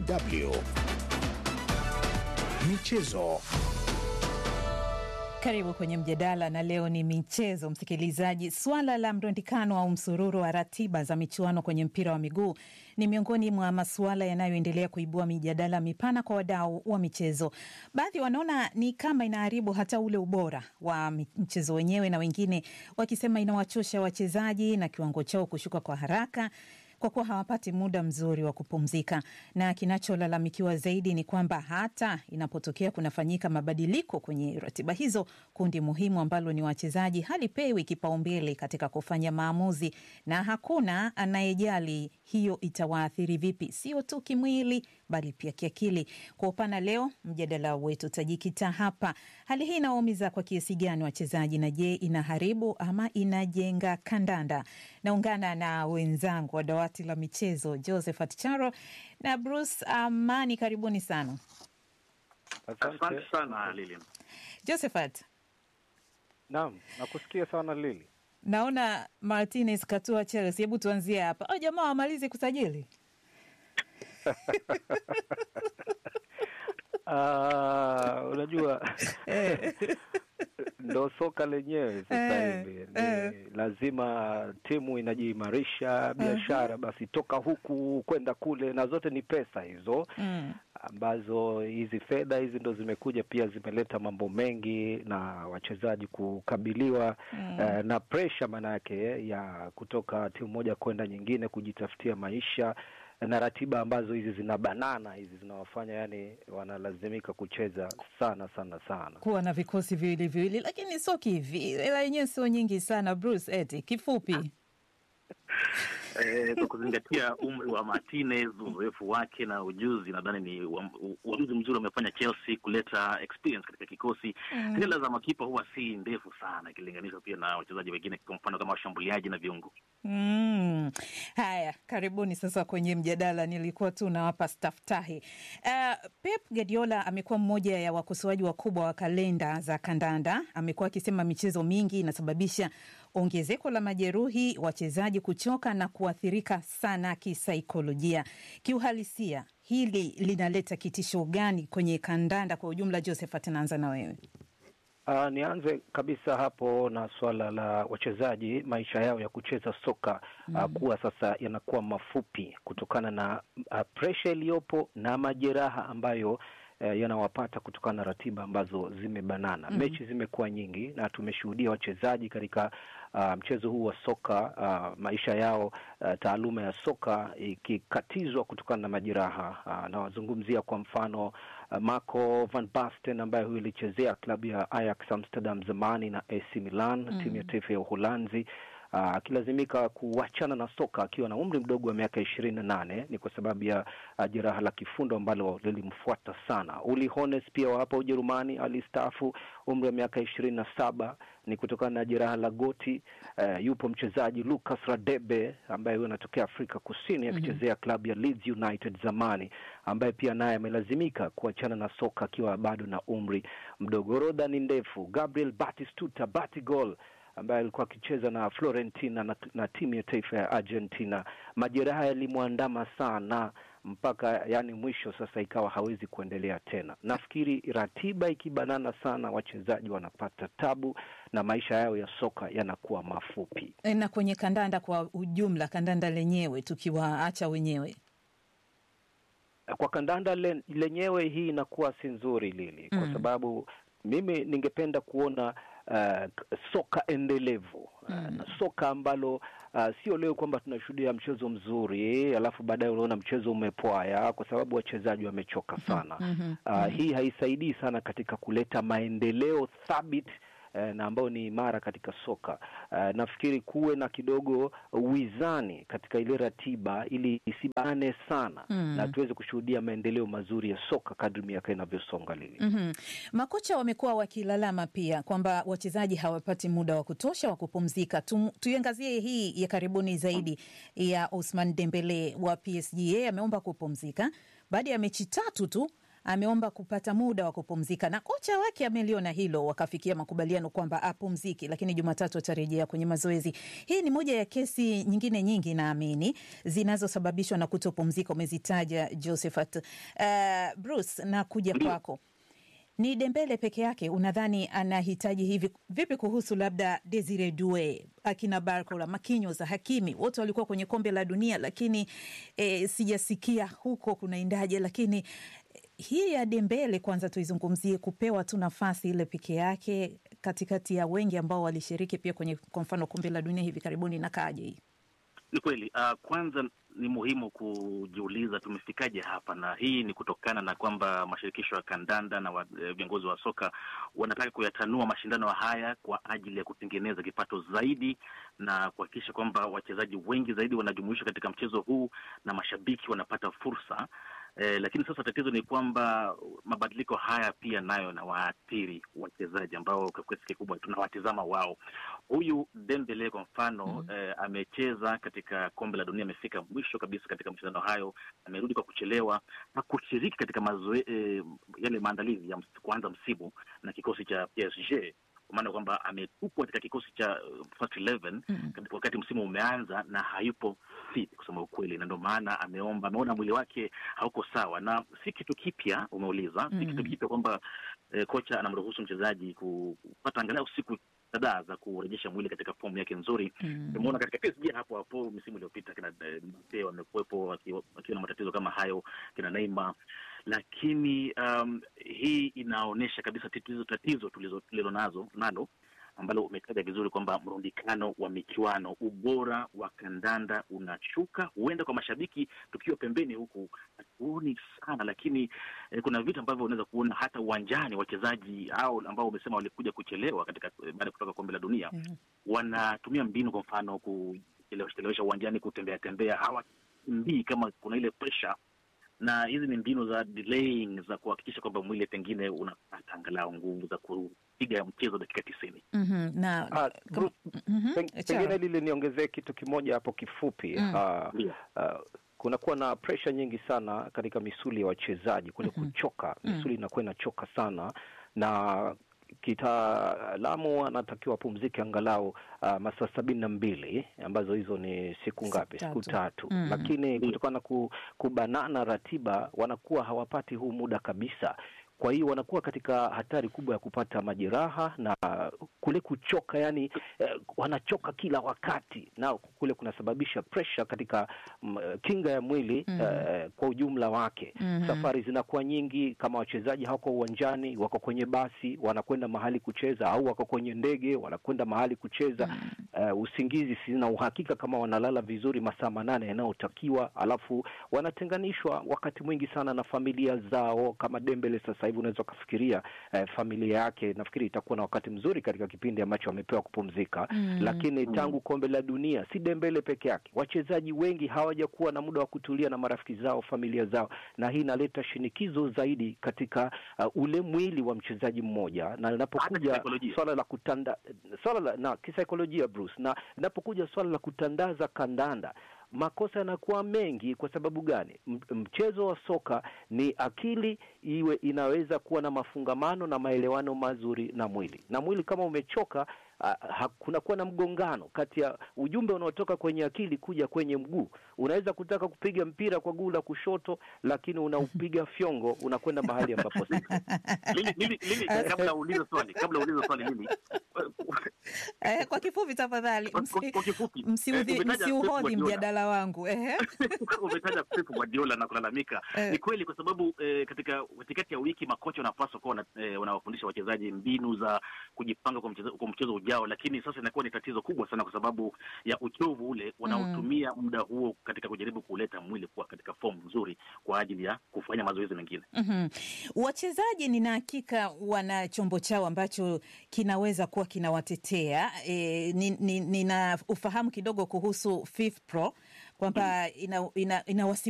DW Michezo. Karibu kwenye mjadala na leo ni michezo, msikilizaji. Swala la mrundikano au msururu wa ratiba za michuano kwenye mpira wa miguu ni miongoni mwa masuala yanayoendelea kuibua mijadala mipana kwa wadau wa michezo. Baadhi wanaona ni kama inaharibu hata ule ubora wa mchezo wenyewe, na wengine wakisema inawachosha wachezaji na kiwango chao kushuka kwa haraka kwa kuwa hawapati muda mzuri wa kupumzika. Na kinacholalamikiwa zaidi ni kwamba hata inapotokea kunafanyika mabadiliko kwenye ratiba hizo, kundi muhimu ambalo ni wachezaji halipewi kipaumbele katika kufanya maamuzi, na hakuna anayejali hiyo itawaathiri vipi, sio tu kimwili, bali pia kiakili. Kwa upana, leo mjadala wetu utajikita hapa. Hali hii inawaumiza kwa kiasi gani wachezaji, na je, inaharibu ama inajenga kandanda? Naungana na wenzangu wa dawati la michezo Josephat Charo na Bruce Amani, karibuni sana. Asante sana Lili. Josephat, Naam, nakusikia sana Lili. naona Martinez katua Chelsea. Hebu tuanzie hapa. Oh, jamaa wamalizi kusajili Ah, unajua ndo soka lenyewe sasa Eh, hivi eh. ni lazima timu inajiimarisha biashara, basi toka huku kwenda kule, na zote ni pesa hizo mm. ambazo hizi fedha hizi ndo zimekuja pia zimeleta mambo mengi na wachezaji kukabiliwa Mm. eh, na presha manake ya kutoka timu moja kwenda nyingine kujitafutia maisha na ratiba ambazo hizi zina banana hizi zinawafanya yani wanalazimika kucheza sana sana sana. kuwa na vikosi viwili viwili, lakini sio kivi, hela yenyewe sio nyingi sana. Bruce, eti kifupi Eh, kwa kuzingatia umri wa Martinez, uzoefu wake na ujuzi, nadhani ni uam- u- uamuzi mzuri wamefanya Chelsea kuleta experience katika kikosi. Mm. Hela za makipa huwa si ndefu sana ikilinganishwa pia na wachezaji wengine, kwa mfano kama washambuliaji na viungo. Mm. Haya, karibuni sasa kwenye mjadala. Nilikuwa tu nawapa staftahi. Uh, Pep Guardiola amekuwa mmoja ya wakosoaji wakubwa wa kalenda za kandanda. Amekuwa akisema michezo mingi inasababisha ongezeko la majeruhi, wachezaji kuchoka na kuathirika sana kisaikolojia. Kiuhalisia, hili linaleta kitisho gani kwenye kandanda kwa ujumla? Josephat, naanza na wewe. Uh, nianze kabisa hapo na swala la wachezaji maisha yao ya kucheza soka uh, kuwa sasa yanakuwa mafupi kutokana na uh, presha iliyopo na majeraha ambayo uh, yanawapata kutokana na ratiba ambazo zimebanana. Mhm. Mechi zimekuwa nyingi na tumeshuhudia wachezaji katika uh, mchezo huu wa soka uh, maisha yao uh, taaluma ya soka ikikatizwa kutokana na majeraha uh, nawazungumzia kwa mfano uh, Marco van Basten ambaye huyu ilichezea klabu ya Ajax Amsterdam zamani na AC Milan Mm. timu ya taifa ya Uholanzi ah, akilazimika kuachana na soka akiwa na umri mdogo wa miaka ishirini na nane ni kwa sababu ya ah, jeraha la kifundo ambalo lilimfuata sana. Uli Hones pia wa hapa Ujerumani alistaafu umri wa miaka ishirini na saba ni kutokana na jeraha la goti. Eh, yupo mchezaji Lucas Radebe ambaye huyo anatokea Afrika Kusini Mhm. akichezea klabu ya Leeds United zamani, ambaye pia naye amelazimika kuachana na soka akiwa bado na umri mdogo. Orodha ni ndefu. Gabriel Batistuta Batigol ambaye alikuwa akicheza na Florentina na, na timu ya taifa ya Argentina. Majeraha yalimwandama sana mpaka yani mwisho sasa ikawa hawezi kuendelea tena. Nafikiri ratiba ikibanana sana, wachezaji wanapata tabu na maisha yao ya soka yanakuwa mafupi. E, na kwenye kandanda kwa ujumla, kandanda lenyewe tukiwaacha wenyewe Kwa kandanda le, lenyewe hii inakuwa si nzuri Lili, kwa Mm. sababu mimi ningependa kuona uh, soka endelevu uh, Mm. na soka ambalo uh, sio leo kwamba tunashuhudia mchezo mzuri alafu baadaye unaona mchezo umepwaya kwa sababu wachezaji wamechoka sana. Mhm. Uh, hii haisaidii sana katika kuleta maendeleo thabiti eh, na ambayo ni imara katika soka. Uh, nafikiri kuwe na kidogo wizani katika ile ratiba ili isibane sana Mm. na tuweze kushuhudia maendeleo mazuri ya soka kadri miaka inavyosonga Lili. Mhm. Makocha wamekuwa wakilalama pia kwamba wachezaji hawapati muda wa kutosha wa kupumzika. Tu, tuiangazie hii ya karibuni zaidi ya Ousmane Dembele wa PSG. Yeye ameomba kupumzika baada ya mechi tatu tu ameomba kupata muda wa kupumzika na kocha wake ameliona hilo, wakafikia makubaliano kwamba apumziki, lakini Jumatatu atarejea kwenye mazoezi. Hii ni moja ya kesi nyingine nyingi naamini zinazosababishwa na kutopumzika, umezitaja Josephat. Uh, Bruce, na kuja kwako ni Dembele peke yake unadhani anahitaji hivi vipi? Kuhusu labda Desire Due, akina Barcola, Marquinhos, Hakimi wote walikuwa kwenye kombe la dunia, lakini e, sijasikia huko kunaendaje. Lakini hii ya Dembele kwanza tuizungumzie, kupewa tu nafasi ile peke yake katikati ya wengi ambao walishiriki pia kwenye kwa mfano kombe la dunia hivi karibuni, na kaje hii? Ni kweli uh, kwanza ni muhimu kujiuliza tumefikaje hapa, na hii ni kutokana na kwamba mashirikisho ya kandanda na viongozi wa, wa soka wanataka kuyatanua mashindano haya kwa ajili ya kutengeneza kipato zaidi na kuhakikisha kwamba wachezaji wengi zaidi wanajumuishwa katika mchezo huu na mashabiki wanapata fursa. Eh, lakini sasa tatizo ni kwamba mabadiliko haya pia nayo na waathiri wachezaji ambao kwa kiasi kikubwa tunawatizama wao. Huyu Dembele kwa mfano mm -hmm. eh, amecheza katika kombe la dunia, amefika mwisho kabisa katika mashindano hayo, amerudi kwa kuchelewa na kushiriki katika mazoe, eh, yale maandalizi ya kuanza msimu na kikosi cha PSG kwa maana kwamba ametupwa katika kikosi cha first 11 mm -hmm. wakati msimu umeanza na hayupo fit kusema ukweli, na ndio maana ameomba, ameona mwili wake hauko sawa, na si kitu kipya umeuliza. mm -hmm. si kitu kipya kwamba eh, kocha anamruhusu mchezaji kupata angalau siku kadhaa za kurejesha mwili katika fomu yake nzuri. Tumeona mm -hmm. katika PSG hapo hapo misimu iliyopita kina Mbappe wamekuwepo wakiwa na matatizo kama hayo, kina Neymar lakini um, hii inaonyesha kabisa tatizo tatizo tulilo nazo nalo ambalo umetaja vizuri kwamba mrundikano wa michuano, ubora wa kandanda unashuka. Huenda kwa mashabiki tukiwa pembeni huku hatuoni sana, lakini eh, kuna vitu ambavyo unaweza kuona hata uwanjani. Wachezaji hao ambao umesema walikuja kuchelewa katika baada ya kutoka kombe la dunia mm -hmm. wanatumia mbinu, kwa mfano kuchelewesha uwanjani, kutembea tembea, hawakimbii kama kuna ile pressure na hizi ni mbinu za delaying za kuhakikisha kwamba mwili pengine unapata angalau nguvu za kupiga mchezo dakika tisini. mm -hmm. na uh, Bruce, mm -hmm. pengine lile niongezee kitu kimoja hapo kifupi. mm. uh, yeah. uh, kunakuwa na presha nyingi sana katika misuli ya wachezaji kule mm -hmm. kuchoka, misuli inakuwa mm -hmm. inachoka sana na kitaalamu anatakiwa apumzike angalau uh, masaa sabini na mbili ambazo hizo ni siku ngapi? Siku tatu. Mm. Lakini kutokana na kubanana ratiba wanakuwa hawapati huu muda kabisa. Kwa hiyo wanakuwa katika hatari kubwa ya kupata majeraha na kule kuchoka, yani eh, wanachoka kila wakati, na kule kunasababisha presha katika m, kinga ya mwili mm. eh, kwa ujumla wake mm -hmm. Safari zinakuwa nyingi, kama wachezaji hawako uwanjani, wako kwenye basi wanakwenda mahali kucheza, au wako kwenye ndege wanakwenda mahali kucheza mm. eh, usingizi, sina uhakika kama wanalala vizuri masaa manane yanayotakiwa, alafu wanatenganishwa wakati mwingi sana na familia zao. Kama Dembele sasa hivi unaweza ukafikiria eh, familia yake, nafikiri itakuwa na wakati mzuri katika kipindi ambacho wamepewa kupumzika mm. Lakini tangu kombe la dunia, si Dembele peke yake, wachezaji wengi hawajakuwa na muda wa kutulia na marafiki zao, familia zao, na hii inaleta shinikizo zaidi katika uh, ule mwili wa mchezaji mmoja, na linapokuja swala la kutanda swala la na kisaikolojia Bruce, na linapokuja swala la kutandaza kandanda makosa yanakuwa mengi. Kwa sababu gani? Mchezo wa soka ni akili iwe inaweza kuwa na mafungamano na maelewano mazuri na mwili, na mwili kama umechoka, uh, kunakuwa na mgongano kati ya ujumbe unaotoka kwenye akili kuja kwenye mguu. Unaweza kutaka kupiga mpira kwa guu la kushoto, lakini unaupiga fyongo, unakwenda mahali ambapo si kabla uulize swali, kabla uulize swali mimi Eh, kwa kifupi tafadhali, msiuhodhi mjadala wangu. Umetaja Pep Guardiola na kulalamika, ni kweli kwa sababu eh, katika katikati ya wiki makocha wanapaswa kuwa eh, wanawafundisha wachezaji mbinu za kujipanga kwa mchezo, kwa mchezo ujao, lakini sasa inakuwa ni tatizo kubwa sana kwa sababu ya uchovu ule wanaotumia mm. muda huo katika kujaribu kuleta mwili kuwa katika fomu nzuri kwa ajili ya kufanya mazoezi mengine. mm -hmm. Wachezaji nina hakika wana chombo chao ambacho kinaweza kuwa kinawatetea. E, nina ni, ni ufahamu kidogo kuhusu FIFPro kwamba ina, ina, ina